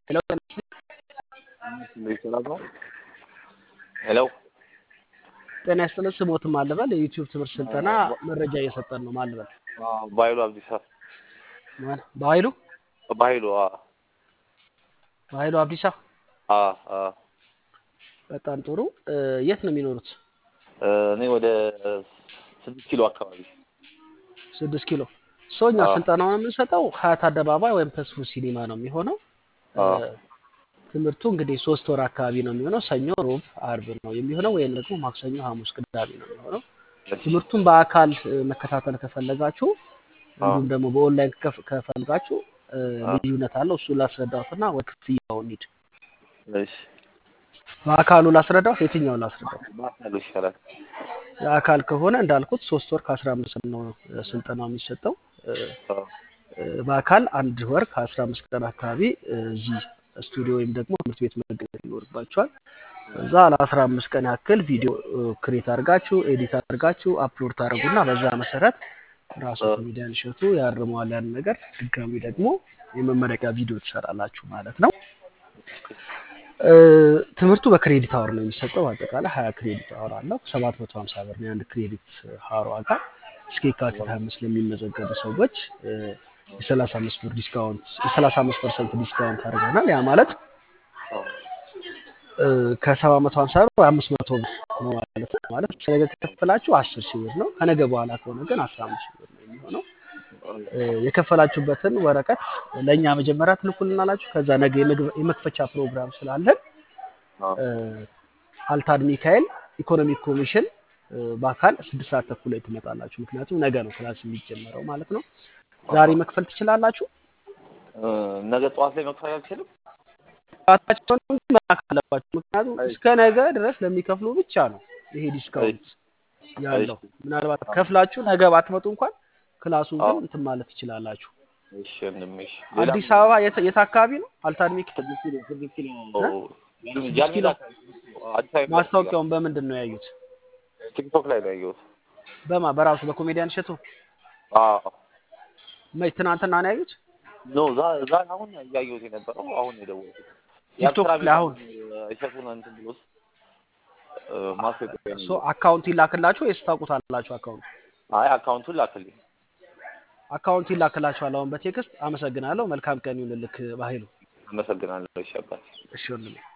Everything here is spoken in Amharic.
ሄሎ ሄሎ ጤና ይስጥልን። ስሞትም አልበል የዩቲዩብ ትምህርት ስልጠና መረጃ እየሰጠን ነው። ማልበል ባይሉ አብዲሳ ማን- በኃይሉ ባይሉ በኃይሉ አብዲሳ። በጣም ጥሩ። እ፣ የት ነው የሚኖሩት? እኔ ወደ ስድስት ኪሎ አካባቢ ስድስት ኪሎ ሰውኛ አዎ። ስልጠናውን የምንሰጠው ሀያት አደባባይ ወይም ተስፉ ሲኒማ ነው የሚሆነው። እ፣ አዎ። ትምህርቱ እንግዲህ ሶስት ወር አካባቢ ነው የሚሆነው። ሰኞ፣ ሮብ፣ አርብ ነው የሚሆነው ወይም ደግሞ ማክሰኞ፣ ሐሙስ፣ ቅዳሜ ነው የሚሆነው። ትምህርቱን በአካል እ፣ መከታተል ከፈለጋችሁ እንዲሁም ደግሞ በኦንላይን ከፍ- ከፈለጋችሁ እ፣ ልዩነት አለው። እሱ ላስረዳሁትና ወደ ክፍያው እንሂድ። እሺ በአካሉ ላስረዳሁት፣ የትኛው ላስረዳሁት? ባሳሉ ይሻላል። የአካል ከሆነ እንዳልኩት ሶስት ወር ከአስራ አምስት ቀን ነው እ፣ ስልጠናው የሚሰጠው። እ፣ አዎ። እ፣ በአካል አንድ ወር ከአስራ አምስት ቀን አካባቢ እ፣ እዚህ ስቱዲዮ ወይም ደግሞ ትምህርት ቤት መገኘት ይኖርባቸዋል። እዛ ለአስራ አምስት ቀን ያክል ቪዲዮ ክሬት አድርጋችሁ ኤዲት አድርጋችሁ አፕሎድ ታደርጉና በዛ መሰረት ራሱ ኮሜዲያን እሸቱ ያርመዋል ያን ነገር። ድጋሚ ደግሞ የመመረቂያ ቪዲዮ ትሰራላችሁ ማለት ነው። እ፣ ትምህርቱ በክሬዲት አወር ነው የሚሰጠው። አጠቃላይ ሀያ ክሬዲት አወር አለው። ሰባት መቶ ሀምሳ ብር ነው የአንድ ክሬዲት አወር ዋጋ። እስከ የካቲት ሀያ አምስት ለሚመዘገቡ ሰዎች እ፣ የሰላሳ አምስት ብር ዲስካውንት የሰላሳ አምስት ፐርሰንት ዲስካውንት አድርገናል። ያ ማለት እ፣ ከሰባ መቶ ሀምሳ ብር አምስት መቶ ብር ነው ማለት ነው። ማለት ነገ ከከፈላችሁ አስር ሺህ ብር ነው። ከነገ በኋላ ከሆነ ግን አስራ አምስት ሺህ ብር ነው የሚሆነው። እ፣ የከፈላችሁበትን ወረቀት ለእኛ መጀመሪያ ትልኩልናላችሁ። ከዛ ነገ የመግብ- የመክፈቻ ፕሮግራም ስላለን አዎ። እ፣ አልታድ ሚካኤል ኢኮኖሚክ ኮሚሽን እ፣ በአካል ስድስት ሰዓት ተኩል ላይ ትመጣላችሁ። ምክንያቱም ነገ ነው ክላስ የሚጀመረው ማለት ነው። ዛሬ መክፈል ትችላላችሁ። እ፣ ነገ ጠዋት ላይ መክፈል አልችልም። ራሳቸውን መላክ አለባችሁ። ምክንያቱም እስከ ነገ ድረስ ለሚከፍሉ ብቻ ነው ይሄ ዲስካውንት ያለው። ምናልባት ከፍላችሁ ነገ ባትመጡ እንኳን ክላሱን ግን አዎ። እንትን ማለት ትችላላችሁ። እሺ ወንድሜ፣ እሺ። አዲስ አበባ የት የት አካባቢ ነው? አልታድ ሚካኤል ስድስት ኪሎ ስድስት ኪሎ ስድስት ጃን ኪሎ። ሜዳ አዲስ አበባ ማስታወቂያውን በምንድን ነው ያዩት? ቲክቶክ ላይ ነው ያየሁት። በማ በራሱ በኮሜዲያን እሸቱ አዎ መች ትናንትና ነው ያዩት? ኖ ዛ ዛ አሁን እያየሁት የነበረው አሁን ነው የደወልኩት። ቲክቶክ የአብስራ ላይ አሁን እሸቱን እንትን ብሎስ እ፣ ማስታወቂያ ሶ አካውንት ይላክላችሁ ወይስ ታውቁታላችሁ? አካውንት አይ አካውንቱን ላክልኝ። አካውንት ይላክላችኋል አሁን በቴክስት። አመሰግናለሁ። መልካም ቀን ይሁንልክ በኃይሉ። አመሰግናለሁ። እሺ አባቴ። እሺ ወንድሜ